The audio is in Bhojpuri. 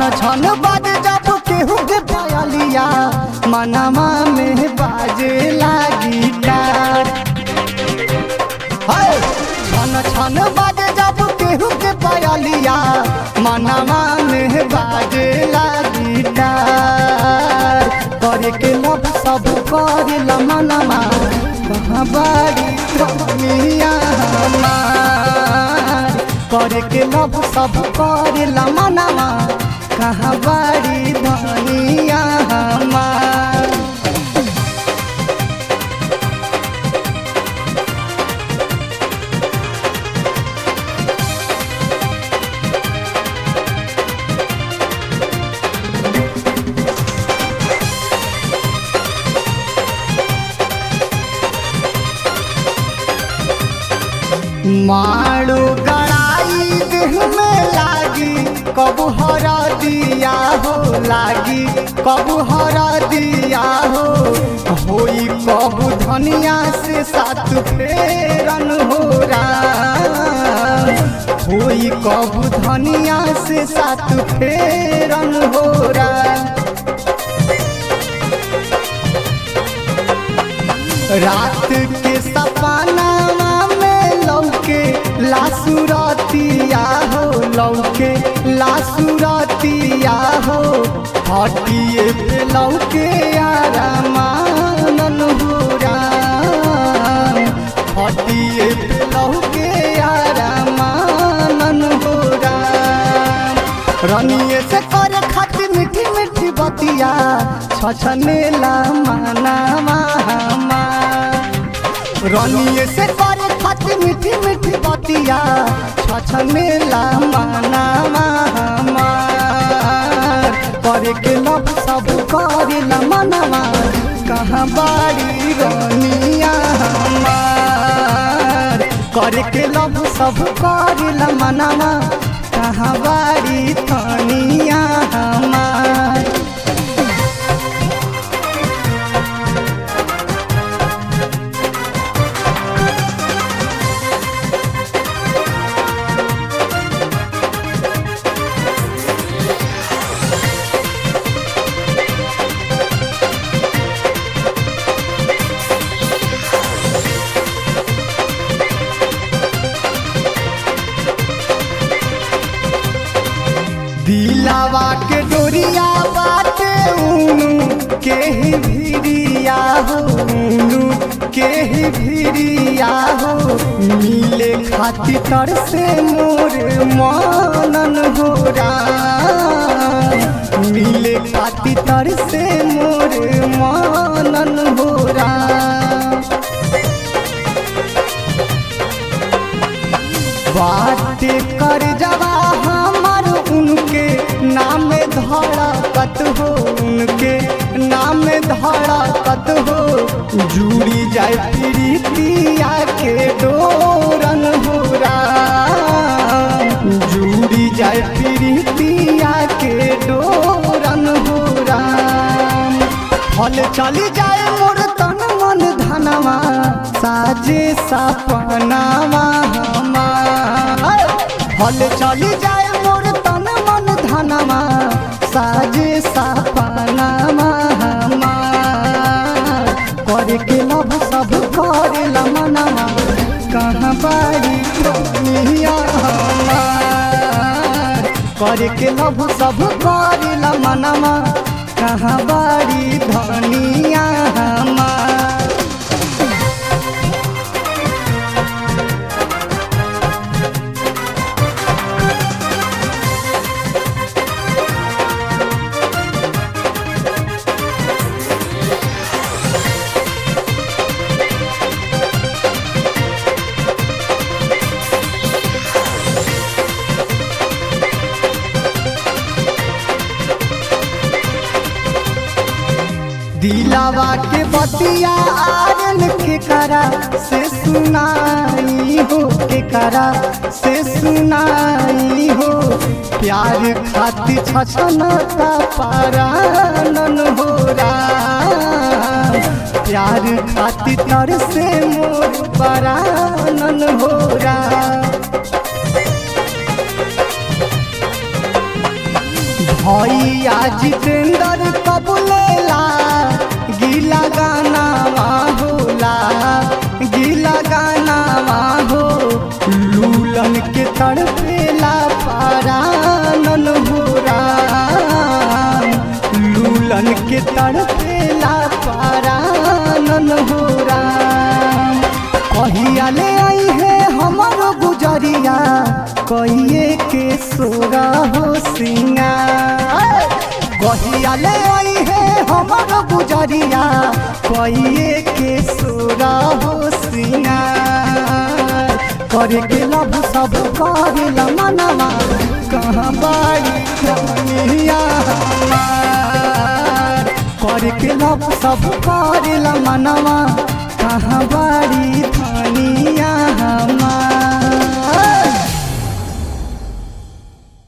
छन छन बाज जब केहू के पायलिया मनवा में बाजे लागी डार हाय! छन छन बाज जब केहू के पायलिया मनवा में बाजे लागी डार करे के लब सब करे मनवा कहाँ बाड़ी कमिया हमार करे के लब सब करे मनवा कहाँ बाड़ी धनिया हमार मारू गड़ाई देह में लागी कबू हर दिया हो लागी कबू हर दिया हो होई कबू धनिया से सात फेरन हो राम होई कबू धनिया से सात फेरन हो राम रात के सपनावा में लौके लासुरतिया हो लौके लासुरतिया हो हटिए पे लौके आरामानन हो राम हटिए पे लौके आरामानन हो राम रनिए से करे खातिर मीठी मीठी बतिया छछनेला मानावा हमार रनिए से करे खातिर मीठी मीठी बतिया छछनेला मानावा हमार करे के लब सब करेला मनवा कहाँ बाड़ी रनिया हमार करे के लब सब करेला मनवा कहाँ बाड़ी धनिया हमार दिलावा के डोरिया बाटे ऊनु के ही भिरिया हो ऊनु के ही भिरिया हो मिले खातिर तर से मोर मनन हो राम मिले खातिर तर से मोर मनन हो राम बाटे कर जवा हमार उनके नाम धड़कत हो उनके नाम धड़कत हो जुड़ी जाए प्रीतिया के डोरन हो राम जुड़ी जाए प्रीतिया के डोरन हो राम फल चली जाए मोर तन मन धनवा साजे सपनावा हमार फल चली जाए मोर तन मन धनवा साजे सपनावा हमार करे के लब सब करे मनवा कहाँ बाड़ी दुनिया हमार करे के लब सब करे मनवा कहाँ बाड़ी धनिया हमार दिलावा के बतिया आरन के करा से सुनाई हो के करा से सुनाई हो प्यार खातिर छछनता पारानन हो राम प्यार खातिर तर से मोर परानन हो राम भैया जितेंद्र कबुलेला गीला गाना होला गीला गाना हो लूलन के तड़पेला पारानन हो राम लूलन के तड़पेला पारानन हो राम कहिया ले आई है हमारो गुजरिया कहिए के सोरा हो सिंगार कहिया ले आई है हमारो गुजरिया कहिए के सोरा हो सिंगार करे के लब सब करेला मनवा कहाँ बाड़ी कमिया हमार करे के लब सब करेला मनवा कहाँ बाड़ी धनिया हमार